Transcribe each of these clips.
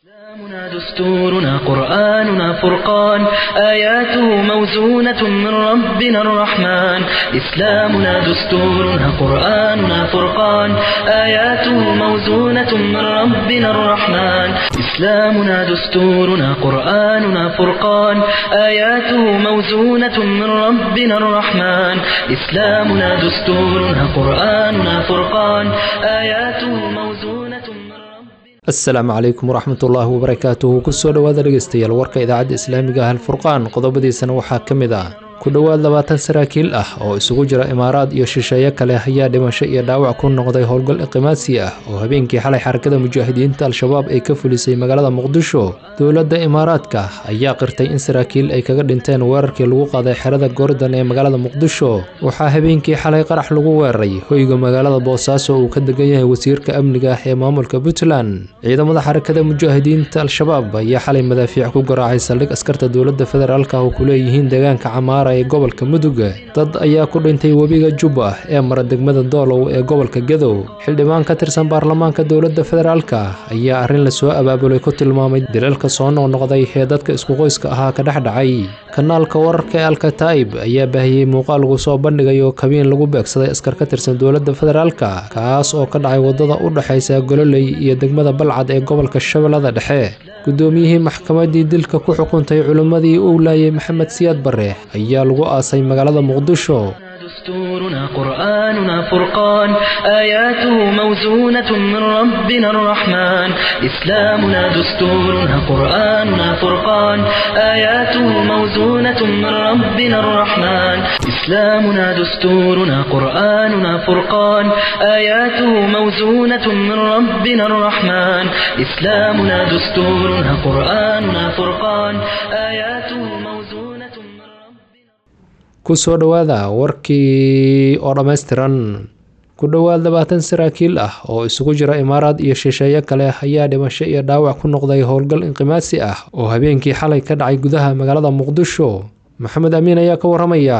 إسلامنا دستورنا قرآننا فرقان آياته موزونة من ربنا الرحمن إسلامنا دستورنا قرآننا فرقان آياته موزونة من ربنا الرحمن إسلامنا دستورنا قرآننا فرقان آياته موزونة من ربنا الرحمن إسلامنا دستورنا قرآننا فرقان آياته موزونة من ربنا asalaamu calaykum waraxmatullaahi wabarakaatuhu kusoo dhowaada dhegeystayaal warka idaacadda islaamiga ah alfurqaan qodobadiisana waxaa ka mid ah ku dhowaad labaatan saraakiil ah oo isugu jira imaaraad iyo shisheeye kale ayaa dhimasho iyo dhaawac ku noqday howlgal iqimaadsi ah oo habeenkii xalay xarakada mujaahidiinta al-shabaab ay ka fulisay magaalada muqdisho dowladda imaaraadka ayaa qirtay in saraakiil ay kaga dhinteen weerarkii lagu qaaday xerada goordan ee magaalada muqdisho waxaa habeenkii xalay qarax lagu weeraray hoyga magaalada boosaaso uu ka degan yahay wasiirka amniga ah ee maamulka puntland ciidamada xarakada mujaahidiinta al-shabaab ayaa xalay madaafiic ku garaacay saldhig askarta dowladda federaalka oo ku leeyihiin deegaanka camaara ee gobolka mudug dad ayaa ku dhintay webiga jubba ee mara degmada doolow ee gobolka gadow xildhibaan ka tirsan baarlamaanka dowladda federaalka ayaa arrin lasoo abaabulay ku tilmaamay dilalka soo noqnoqday ee dadka isku qoyska ahaa ka dhex dhacay kanaalka wararka ee alkataib ayaa baahiyey muuqaal lagu soo bandhigayo kabiin lagu beegsaday askar ka tirsan dowladda federaalka kaas oo ka dhacay waddada u dhexaysa gololey iyo degmada balcad ee gobolka shabeellada dhexe guddoomiyihii maxkamaddii dilka ku xukuntay culimmadii uu laayay maxamed siyaad barre ayaa lagu aasay magaalada muqdisho دستورنا قرآننا فرقان آياته موزونة من ربنا الرحمن إسلامنا دستورنا قرآننا فرقان آياته موزونة من ربنا الرحمن إسلامنا دستورنا قرآننا فرقان آياته موزونة من ربنا الرحمن إسلامنا دستورنا قرآننا فرقان آياته موزونة من ربنا kusoo dhowaada warkii oo dhammaystiran ku dhowaad labaatan saraakiil ah oo isugu jira imaaraad iyo shisheeye kale ayaa dhimasho iyo dhaawac ku noqday howlgal inqimaadsi ah oo habeenkii xalay ka dhacay gudaha magaalada muqdisho maxamed amiin ayaa ka waramaya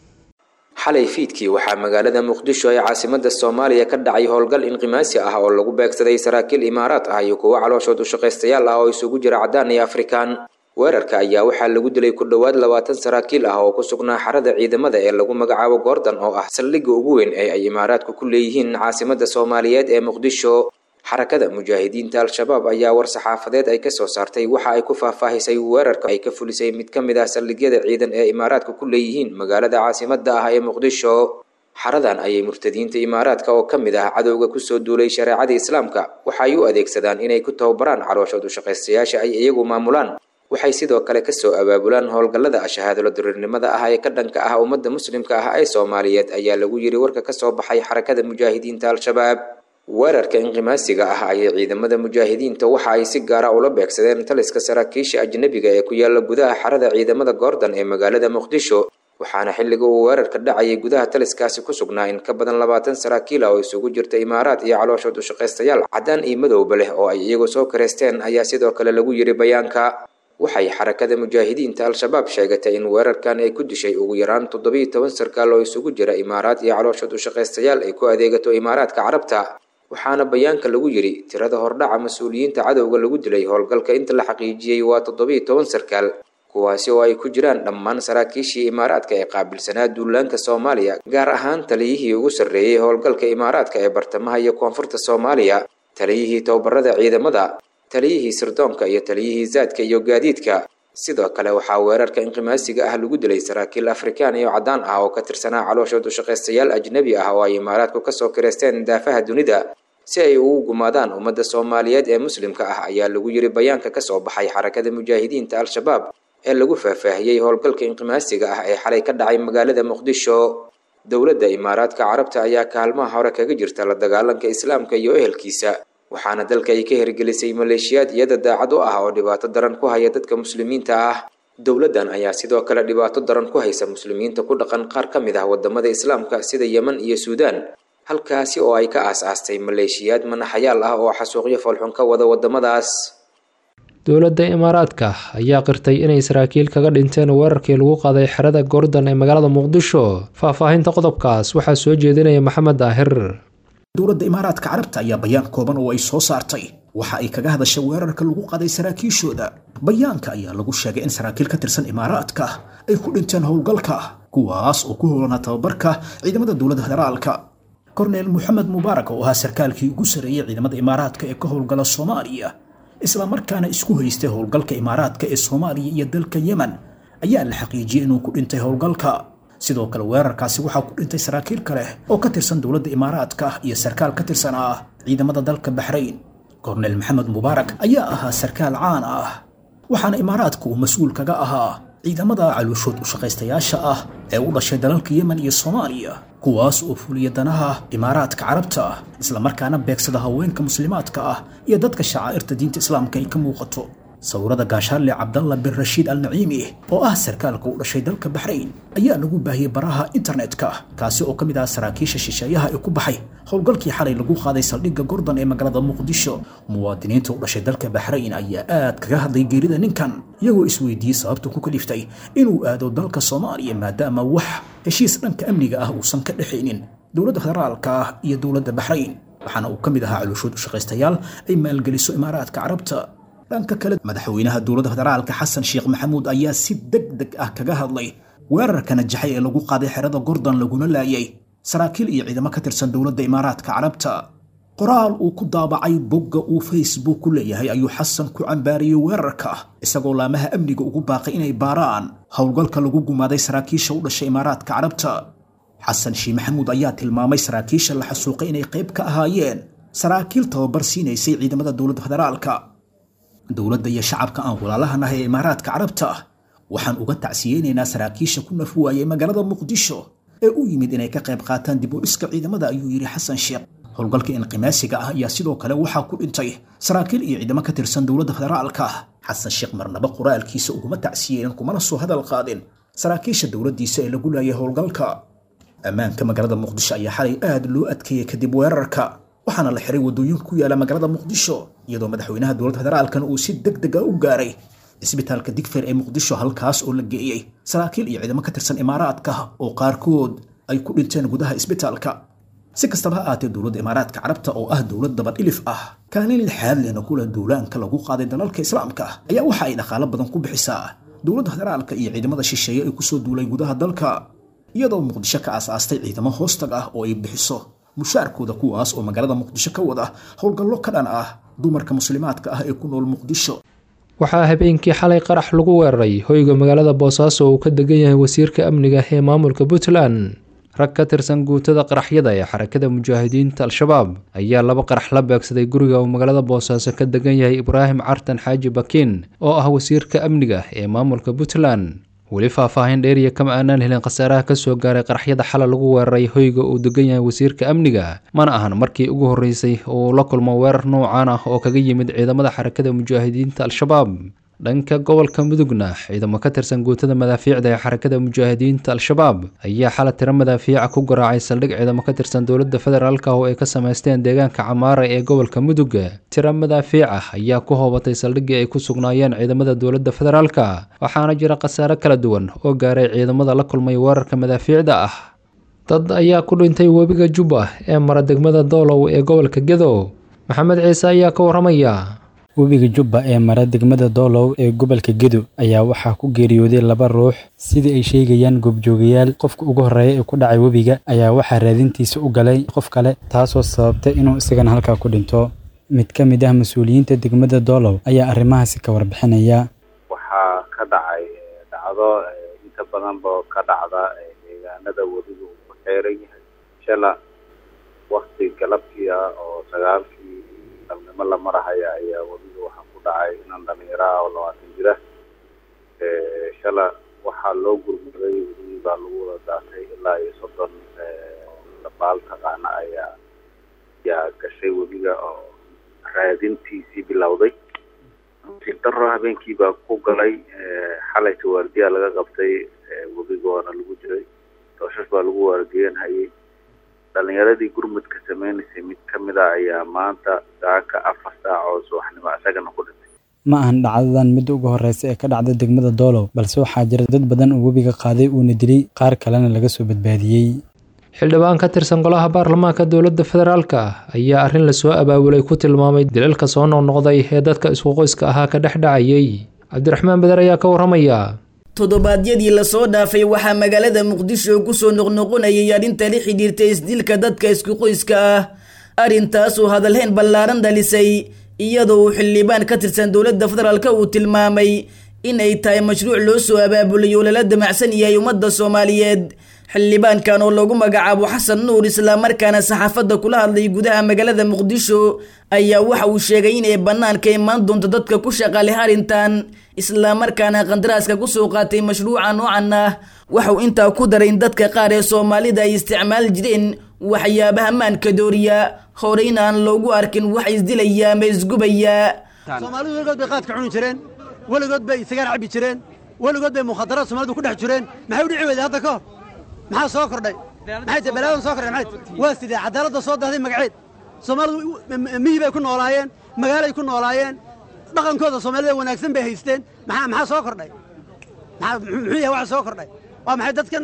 xalay fiidkii waxaa magaalada muqdisho ee caasimada soomaaliya ka dhacay howlgal inqimaasi ah oo lagu beegsaday saraakiil imaaraad ah iyo kuwo calooshood ushaqaystayaal ah oo isugu jira caddaan iyo afrikaan weerarka ayaa waxaa lagu dilay ku dhowaad labaatan saraakiil ah oo ku sugnaa xarada ciidamada ee lagu magacaabo goordan oo ah saldhigga ugu weyn ee ay imaaraadku ku leeyihiin caasimada soomaaliyeed ee muqdisho xarakada mujaahidiinta al-shabaab ayaa war saxaafadeed ay kasoo saartay waxa ay ku faahfaahisay weerarka ay ka fulisay mid ka mid ah saldhigyada ciidan ee imaaraadka ku leeyihiin magaalada caasimada ah ee muqdisho xaradan ayay murtadiinta imaaraadka oo ka mid ah cadowga kusoo duulay shareecada islaamka waxa ay u adeegsadaan inay ku tababaraan calooshood ushaqaystayaasha ay iyagu maamulaan waxay sidoo kale kasoo abaabulaan howlgallada shahaadalo diriirnimada ah ee ka dhanka ah ummadda muslimka ah ee soomaaliyeed ayaa lagu yiri warka kasoo baxay xarakada mujaahidiinta al-shabaab weerarka inqimaasiga ah ayay ciidamada mujaahidiinta waxa ay si gaara ula beegsadeen taliska saraakiisha ajnabiga ee ku yaala gudaha xarada ciidamada goordan ee magaalada muqdisho waxaana xilliga uu weerarka dhacayay gudaha taliskaasi ku sugnaa in ka badan labaatan saraakiil ah oo isugu jirta imaaraad iyo calooshood ushaqaystayaal caddaan iyo madowba leh oo ay iyagu soo kareysteen ayaa sidoo kale lagu yiri bayaanka waxay xarakada mujaahidiinta al-shabaab sheegatay in weerarkan ay ku dishay ugu yaraan toddobiyo toban sarkaal oo isugu jira imaaraad iyo calooshood ushaqaystayaal ay ku adeegato imaaraadka carabta waxaana bayaanka lagu yiri tirada hordhaca mas-uuliyiinta cadowga lagu dilay howlgalka inta la xaqiijiyey waa toddobiyo toban sarkaal kuwaasi oo ay ku jiraan dhammaan saraakiishii imaaraadka ee qaabilsanaa duulaanka soomaaliya gaar ahaan taliyihii ugu sarreeyey howlgalka imaaraadka ee bartamaha iyo koonfurta soomaaliya taliyihii tababarada ciidamada taliyihii sirdoonka iyo taliyihii zaadka iyo gaadiidka sidoo kale waxaa weerarka inqimaasiga ah lagu dilay saraakiil afrikaan iyo caddaan ah oo ka tirsanaa calooshood ushaqaystayaal ajnabi ah oo ay imaaraadku kasoo kireysteen daafaha dunida si ay ugu gumaadaan ummadda soomaaliyeed ee muslimka ah ayaa lagu yiri bayaanka kasoo baxay xarakada mujaahidiinta al-shabaab ee lagu faahfaahiyey howlgalka inqimaasiga ah ee xalay ka dhacay magaalada muqdisho dowladda imaaraadka carabta ayaa kaalmaha hore kaga jirta la dagaalanka islaamka iyo ehelkiisa waxaana dalka ay ka hirgelisay maleeshiyaad iyada daacad u ah oo dhibaato daran ku haya dadka muslimiinta ah dowladdan ayaa sidoo kale dhibaato daran ku haysa muslimiinta ku dhaqan qaar ka mid ah wadamada islaamka sida yemen iyo suudaan halkaasi oo ay ka aas-aastay maleeshiyaad manaxayaal ah oo xasuuqyo foolxun ka wada wadamadaas dowladda imaaraadka ayaa qirtay inay saraakiil kaga dhinteen weerarkii lagu qaaday xerada goordan ee magaalada muqdisho faahfaahinta qodobkaas waxaa soo jeedinaya maxamed daahir dowladda imaaraadka carabta ayaa bayaan kooban oo ay soo saartay waxa ay kaga hadashay weerarka lagu qaday saraakiishooda bayaanka ayaa lagu sheegay in saraakiil ka tirsan imaaraadka ay ku dhinteen howlgalka kuwaas oo ku howlanaa tababarka ciidamada dowladda federaalka korneel moxamed mubaarak oo ahaa sarkaalkii ugu sarreeyey ciidamada imaaraadka ee ka howlgala soomaaliya islamarkaana isku haystay howlgalka imaaraadka ee soomaaliya iyo dalka yemen ayaa la xaqiijiyey inuu ku dhintay howlgalka sidoo kale weerarkaasi waxaa ku dhintay saraakiil kale oo ka tirsan dowladda imaaraadka iyo sarkaal ka tirsan ah ciidamada dalka baxrayn korneel maxamed mubaarak ayaa ahaa sarkaal caan ah waxaana imaaraadka uu mas-uul kaga ahaa ciidamada calooshood u shaqaystayaasha ah ee u dhashay dalalka yemen iyo soomaaliya kuwaas oo fuliya danaha imaaraadka carabta islamarkaana beegsada haweenka muslimaadka ah iyo dadka shacaa'irta diinta islaamka ay ka muuqato sawirada gaashaarle cabdalla bin rashiid al naciimi oo ah sarkaalka u dhashay dalka baxrayn ayaa lagu baahiyey baraha internetka kaasi oo ka mid ah saraakiisha shisheeyaha ee ku baxay howlgalkii xalay lagu qaaday saldhigga gordon ee magaalada muqdisho muwaadiniinta u dhashay dalka baxrayn ayaa aad kaga hadlay geerida ninkan iyagoo isweydiiyey sababta ku kaliftay inuu aado dalka soomaaliya maadaama wax heshiis dhanka amniga ah uusan ka dhexaynin dowladda federaalka ah iyo dowladda baxrayn waxaana uu ka mid ahaa calooshood u shaqaystayaal ay maalgeliso imaaraadka carabta dhanka kale madaxweynaha dowladda federaalka xasan sheekh maxamuud ayaa si deg deg ah kaga hadlay weerarka najaxay ee lagu qaaday xerada gordon laguna laayay saraakiil iyo ciidamo ka tirsan dowladda imaaraadka carabta qoraal uu ku daabacay bogga uu facebook ku leeyahay ayuu xasan ku cambaariyey weerarka isagoo laamaha amniga ugu baaqay inay baaraan howlgalka lagu gumaaday saraakiisha u dhashay imaaraadka carabta xasan sheekh maxamuud ayaa tilmaamay saraakiisha la xasuuqay inay qayb ka ahaayeen saraakiil tababar siinaysay ciidamada dowladda federaalka dowladda iyo shacabka aan walaalahanahay ee imaaraadka carabta waxaan uga tacsiyeynaynaa saraakiisha ku naf waayay magaalada muqdisho ee u yimid inay ka qayb qaataan dib u dhiska ciidamada ayuu yidhi xasan sheekh howlgalka inqimaasiga ah ayaa sidoo kale waxaa ku dhintay saraakiil iyo ciidamo ka tirsan dowladda federaalka xasan sheekh marnaba qoraalkiisa uguma tacsiyeynin kumana soo hadal qaadin saraakiisha dowladdiisa ee lagu laayay howlgalka ammaanka magaalada muqdisho ayaa xalay aad loo adkeeyey kadib weerarka waxaana la xiray waddooyin ku yaala magaalada muqdisho iyadoo madaxweynaha dowladda federaalkana uu si deg deg a u gaaray cisbitaalka digfeer ee muqdisho halkaas oo la geeyey saraakiil iyo ciidamo ka tirsan imaaraadka oo qaarkood ay ku dhinteen gudaha isbitaalka si kastaba ha aatee dowladda imaaraadka carabta oo ah dowlad dabadhilif ah kaalin lixaad lehna kula duulaanka lagu qaaday dalalka islaamka ayaa waxa ay dhaqaalo badan ku bixisaa dowladda federaalka iyo ciidamada shisheeye ee kusoo duulay gudaha dalka iyadoo muqdisho ka aasaastay ciidamo hoostag ah oo ay bixiso mushaarkooda kuwaas oo magaalada muqdisho ka wada howlgallo ka dhan ah dumarka muslimaadka ah ee ku nool muqdisho waxaa habeenkii xalay qarax lagu weeraray hoyga magaalada boosaaso uu ka degan yahay wasiirka amniga ee maamulka puntland rag ka tirsan guutada qaraxyada ee xarakada mujaahidiinta al-shabaab ayaa laba qarax la beegsaday guriga uu magaalada boosaaso ka degan yahay ibraahim cartan xaaji bakiin oo ah wasiirka amniga ee maamulka puntland weli faahfaahin dheeriya kama aanaan helin khasaaraha kasoo gaaray qaraxyada xala lagu weeraray hoyga uu degan yahay wasiirka amniga mana ahan markii ugu horreysay oo uu la kulmo weerar noocaan ah oo kaga yimid ciidamada xarakada mujaahidiinta al-shabaab dhanka gobolka mudugna ciidamo ka tirsan guutada madaafiicda ee xarakada mujaahidiinta al-shabaab ayaa xala tiro madaafiica ku garaacay saldhig ciidamo ka tirsan dowladda federaalka oo ay ka samaysteen deegaanka camaara ee gobolka mudug tiro madaafiica ayaa ku hoobatay saldhiggii ay ku sugnaayeen ciidamada dowladda federaalka waxaana jira khasaare kala duwan oo gaaray ciidamada la kulmay weerarka madaafiicda ah dad ayaa ku dhintay webiga jubba ee mara degmada doolow ee gobolka gedo maxamed ciise ayaa ka waramaya webiga jubba ee mara degmada doolow ee gobolka gedo ayaa waxaa ku geeriyooday laba ruux sidii ay sheegayaan goobjoogayaal qofka ugu horreeya ee ku dhacay webiga ayaa waxaa raadintiisa u galay qof kale taasoo sababtay inuu isagana halkaa ku dhinto mid ka mid ah mas-uuliyiinta degmada doolow ayaa arrimahaasi ka warbixinaya waxaa ka dhacay dhacdo inta badanba ka dhacda deegaanada webiga uu ku xeeran yahay shala wakti galabkii ah oo sagaalkii dalnimo la marahaya ayaa webiga waxaa ku dhacay inan dhalinyaro ah oo labaatan jira shala waxaa loo gurmuday webigii baa lagu wada daatay ilaa iyo soddon dabaal taqaana ayaa ayaa gashay webiga oo raadintiisii bilowday daro habeenkii baa ku galay xalayta waardiyaa laga qabtay webiga waana lagu jiray dooshash baa lagu waardiyanhayay dhalinyaradii gurmudka sameynaysay mid ka mid a ayaa maanta saaka afar saac oo subaxnimo isagana ku dhintay ma ahan dhacdadan midda ugu horreysa ee ka dhacda degmada doolow balse waxaa jira dad badan oo webiga qaaday uuna dilay qaar kalena laga soo badbaadiyey xildhibaan ka tirsan golaha baarlamaanka dowladda federaalka ayaa arrin lasoo abaabulay ku tilmaamay dilalka soo noqnoqday ee dadka isku qoyska ahaa ka dhex dhacayay cabdiraxmaan beder ayaa ka warramaya toddobaadyadii lasoo dhaafay waxaa magaalada muqdisho kusoo noqnoqonayay arrinta la xidhiirta isdilka dadka isku qoyska ah arrintaasoo hadalhayn ballaaran dhalisay iyadoo uu xildhibaan ka tirsan dowladda federaalka uu tilmaamay in ay tahay mashruuc loo soo abaabulay oo lala damacsan yahay ummadda soomaaliyeed xildhibaankan oo lagu magacaabo xasan nuur islamarkaana saxaafadda kula hadlay gudaha magaalada muqdisho ayaa waxa uu sheegay inay bannaanka imaan doonto dadka ku shaqa leh arrintan islamarkaana qandaraaska kusoo qaatay mashruuca noocan ah waxauu intaa ku daray in dadka qaar ee soomaalida ay isticmaali jireen waxyaabaha maanka dooriya horeyna aan loogu arkin wax isdilaya ama isgubaya soomaalidu weligood bay qaadka cuni jireen weligood bay sigaar cabbi jireen weligood bay mukhadaraad soomaalidu ku dhex jireen maxay u dhici weyday hadda ka hor maxaa soo kordhay maxay tahay balaadan soo kordhay maxay tahay waa sidee cadaaladda soo dahday magaceed soomaalidu miyi bay ku noolaayeen magaalay ku noolaayeen dhaqankooda soomaalida wanaagsan bay haysteen maxaa maxaa soo kordhay maxaa muxuu yahay waxa soo kordhay waa maxay dadkan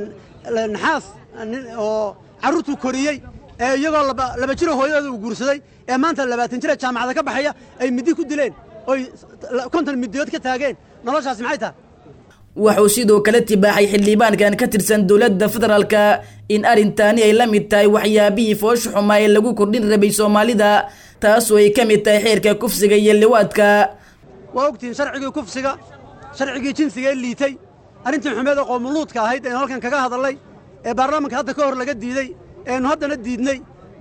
naxaas oo carruurtuu koriyey ee iyagoo laba jiro hooyadooda uu guursaday ee maanta labaatan jira jaamacada ka baxaya ay middi ku dileen oy konton midiyood ka taageen noloshaasi maxay tahay wuxuu sidoo kale tibaaxay xildhibaankan ka tirsan dowladda federaalka in arrintaani ay la mid tahay waxyaabihii foosha xumaa ee lagu kordhin rabay soomaalida taasoo ay ka mid tahay xeerka kufsiga iyo liwaadka waa ogtihiin sharcigii kufsiga sharcigii jinsiga ee liitay arrintii xumeed ee qoomuluudka ahayd aynu halkan kaga hadallay ee baarlamaanka hadda ka hor laga diiday eenu haddana diidnay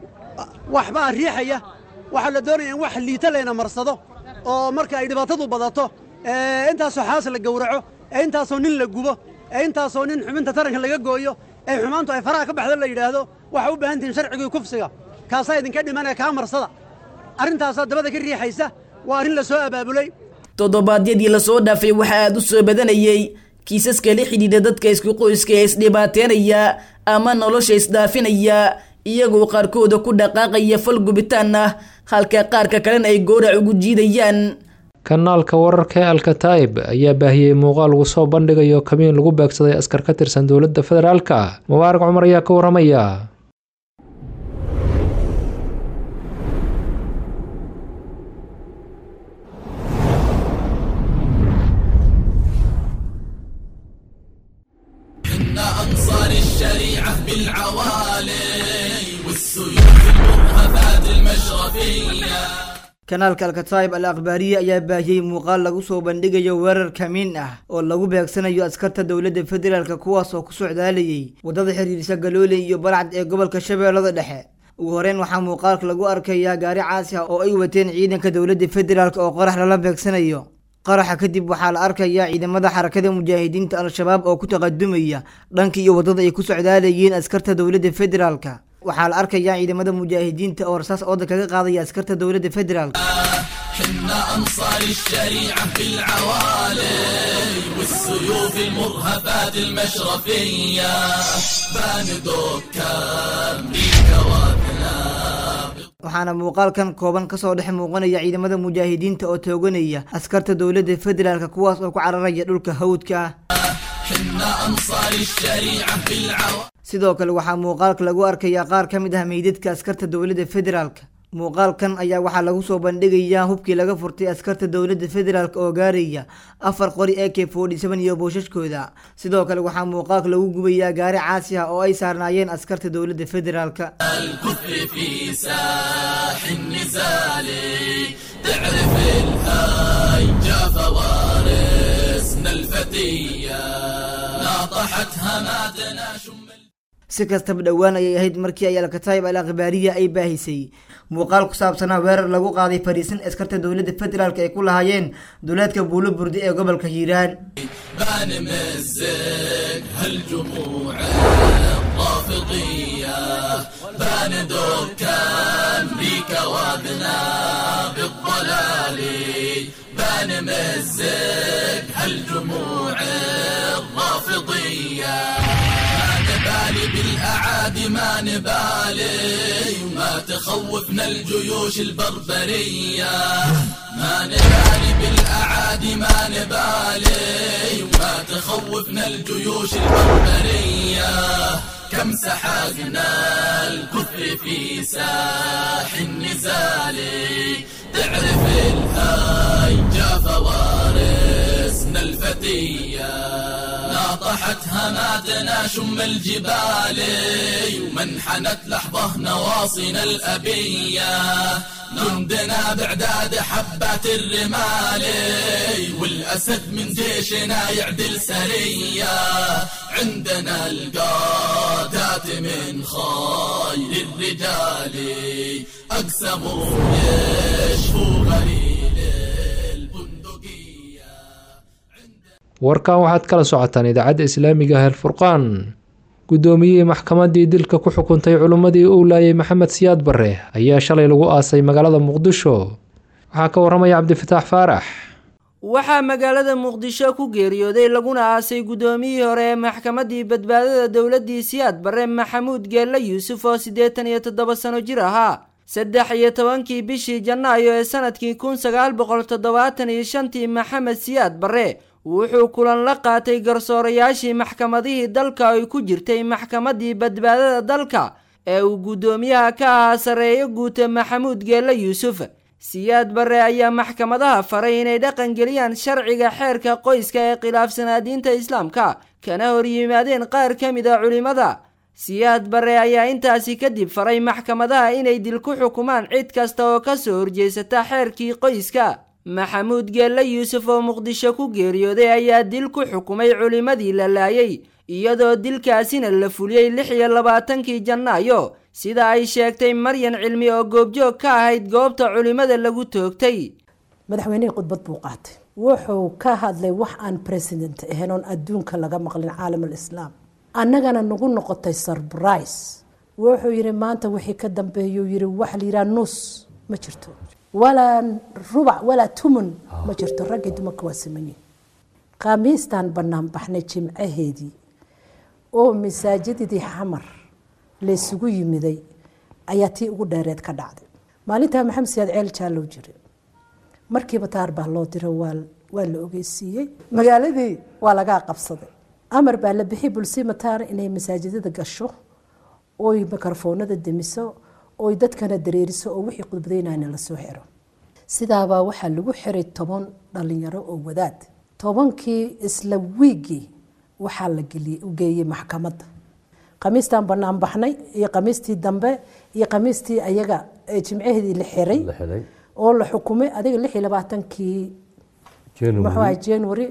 waxbaa riixaya waxaa la doonaya in wax liita layna marsado oo marka ay dhibaatadu badato ee intaasoo xaas la gowraco ee intaasoo nin la gubo ee intaasoo nin xubinta taranka laga gooyo ee xumaantu ay faraha ka baxdo la yidhaahdo waxaa u baahan tihiin sharcigii kufsiga kaasaa idinka dhimanaya kaa marsada arrintaasaa dabada ka riixaysa waa arrin la soo abaabulay toddobaadyadii lasoo dhaafay waxaa aad u soo badanayey kiisaska la xidhiidha dadka isku qoyska ee isdhibaateynaya ama nolosha isdhaafinaya iyagoo qaarkooda ku dhaqaaqaya fal gubitaan ah halka qaarka kalena ay goorac ugu jiidayaan kanaalka wararka ee alkataib ayaa baahiyey muuqaal lagu soo bandhigayo kamiin lagu beegsaday askar ka tirsan dowladda federaalka mubaarak cumar ayaa ka warramaya أنصار الشريعة بالعوالي والسيوف المرهفات المشرفية kanaalka alkataib al akhbaariye ayaa baahiyey muuqaal lagu soo bandhigayo weerar kamiin ah oo lagu beegsanayo askarta dowladda federaalk kuwaas oo ku socdaalayay waddada xiriirisa galooley iyo balcad ee gobolka shabeellada dhexe ugu horeyn waxaa muuqaalka lagu arkayaa gaari caasi ah oo ay wateen ciidanka dowladda federaalk oo qarax lala beegsanayo qaraxa kadib waxaa la arkayaa ciidamada xarakada mujaahidiinta al-shabaab oo ku taqadumaya dhanka iyo waddada ay ku socdaalayeen askarta dowladda federaalka waxaa la arkayaa ciidamada mujaahidiinta oo rasaas ooda kaga qaadaya askarta dowladda federaalka حنا أنصار الشريعة بالعوالي والسيوف المرهفات المشرفية باندوك كامريكا وأذناب waxaana muuqaalkan kooban kasoo dhex muuqanaya ciidamada mujaahidiinta oo tooganaya askarta dowladda federaalk kuwaas oo ku cararaya dhulka hawdka ah حنا أنصار الشريعة بالعوالي sidoo kale waxaa muuqaalka lagu arkayaa qaar ka mid ah meydadka askarta dowladda federaalk muuqaalkan ayaa waxaa lagu soo bandhigayaa hubkii laga furtay askarta dowladda federaalk oo gaaraya afar qori a k forty seven iyo booshaskooda sidoo kale waxaa muuqaalka lagu gubayaa gaari caasi ah oo ay saarnaayeen askarta dowladda federaalk الكفر في ساح النزال تعرف الهاي جا فوارسنا الفتية ناطحت هماتنا شم si kastaba dhowaan ayay ahayd markii ay alkataib al akhbaariya ay baahisay muuqaal ku saabsanaa weerar lagu qaaday fariisin askarta dowladda federaalk ay ku lahaayeen duleedka buulo burdi ee gobolka hiiraan بان مزق هالجموع الرافضية بان دكان بيك واذناب الضلال بان مزق هالجموع الرافضية ما نبالي بالأعادي ما نبالي وما تخوفنا الجيوش البربرية ما نبالي بالأعادي ما نبالي وما تخوفنا الجيوش البربرية كم سحقنا الكفر في ساح النزال تعرف الهيجة فوارسنا الفتية ناطحت هماتنا شم الجبال ومنحنت لحظة نواصينا الأبية جندنا بعداد حبات الرمال والأسد من جيشنا يعدل سرية عندنا القادات من خير الرجال أقسموا يشفوا غليل البندقية warkan waxaad kala socotaan idaacadda islaamiga ah alfurqaan guddoomiyihii maxkamaddii dilka ku xukuntay culimmadii uu laayay maxamed siyaad barre ayaa shalay lagu aasay magaalada muqdisho waxaa ka waramaya cabdifataax faarax waxaa magaalada muqdisho ku geeriyooday laguna aasay guddoomiyihii hore ee maxkamaddii badbaadada dowladdii siyaad barre maxamuud geelle yuusuf oo siddeetan iyo toddoba sano jir ahaa saddex iyo tobankii bishii janaayo ee sanadkii kun sagaal boqol toddobaatan iyo shantii maxamed siyaad barre wuxuu kulan la qaatay garsoorayaashii maxkamadihii dalka ay ku jirtay maxkamaddii badbaadada dalka ee uu guddoomiyaha ka ahaa sarreeyo guuta maxamuud geelle yuusuf siyaad barre ayaa maxkamadaha faray inay dhaqan geliyaan sharciga xeerka qoyska ee khilaafsanaa diinta islaamka kana hor yimaadeen qaar ka mid a culimmada siyaad barre ayaa intaasi kadib faray maxkamadaha inay dil ku xukumaan cid kasta oo ka soo horjeesata xeerkii qoyska maxamuud geelle yuusuf oo muqdisho ku geeriyooday ayaa dil ku xukumay culimmadii la laayay iyadoo dilkaasina la fuliyey lix iyo labaatankii janaayo sida ay sheegtay maryan cilmi oo goobjoog ka ahayd goobta culimmada lagu toogtay madaxweynihii khudbad buu qaatay wuxuu ka hadlay wax aan president ahayn oon adduunka laga maqlin caalam alislaam annagana nagu noqotay surbrise wuxuu yidhi maanta wixii ka dambeeyuu yidhi waxa la yidhaha nuus ma jirto walaa rubac walaa tumun ma jirto raggii dumarka waa samanyihin khamiistaan bannaan baxnay jimcaheedii oo masaajidadii xamar laysugu yimiday ayaa tii ugu dheereed ka dhacday maalintaa maxamed siyaad ceel jaallow jira markiiba taar baa loo diro waa la ogeysiiyey magaaladii waa lagaa qabsaday amar baa la bixi bulsima taar inay masaajidada gasho oy mikrofoonada demiso oy dadkana dareeriso oo wixii khudbadaynayna lasoo xiro sidaabaa waxaa lagu xiray toban dhalinyaro oo wadaad tobankii isla wiigii waxaa la geeyey maxkamadda khamiistaan bannaan baxnay iyo khamiistii dambe iyo khamiistii ayaga jimcaheedii la xiray oo la xukumay adiga lix iyo labaatankii muxuu january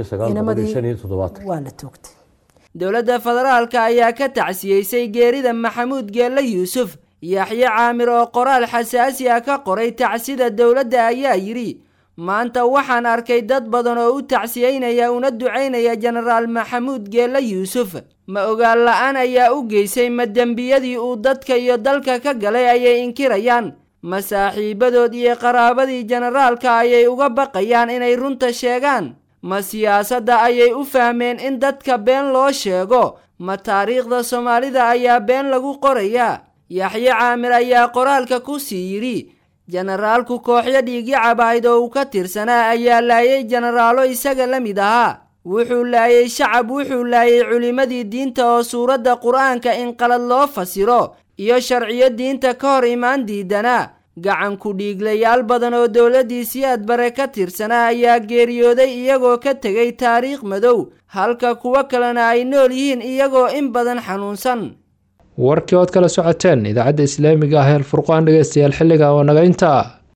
waa la toogtay dowladda federaalka ayaa ka tacsiyeysay geerida maxamuud geelle yuusuf yaxye caamir oo qoraal xasaasi ah ka qoray tacsida dowladda ayaa yidhi maanta waxaan arkay dad badan oo u tacsiyeynaya una ducaynaya jenaraal maxamuud geelle yuusuf ma ogaan la-aan ayaa u geysay ma dembiyadii uu dadka iyo dalka ka galay ayay inkirayaan ma saaxiibadood iyo qaraabadii jenaraalka ayay uga baqayaan inay runta sheegaan ma siyaasadda ayay u fahmeen in dadka been loo sheego ma taariikhda soomaalida ayaa been lagu qorayaa yaxye caamir ayaa qoraalka ku sii yidhi jenaraalku kooxyo dhiigyacab ahayd oo uu ka tirsanaa ayaa laayay jenaraalo isaga la mid ahaa wuxuu laayay shacab wuxuu laayay culimmadii diinta oo suuradda qur-aanka in qalad loo fasiro iyo sharciyo diinta ka hor imaan diidanaa gacan ku dhiiglayaal badan oo dowladdii siyaad bare ka tirsanaa ayaa geeriyooday iyagoo ka tegay taariikh madow halka kuwo kalena ay nool yihiin iyagoo in badan xanuunsan warkii ood kala socoteen idaacadda islaamiga ah ee alfurqaan dhegeystayaal xilliga oo naga intaa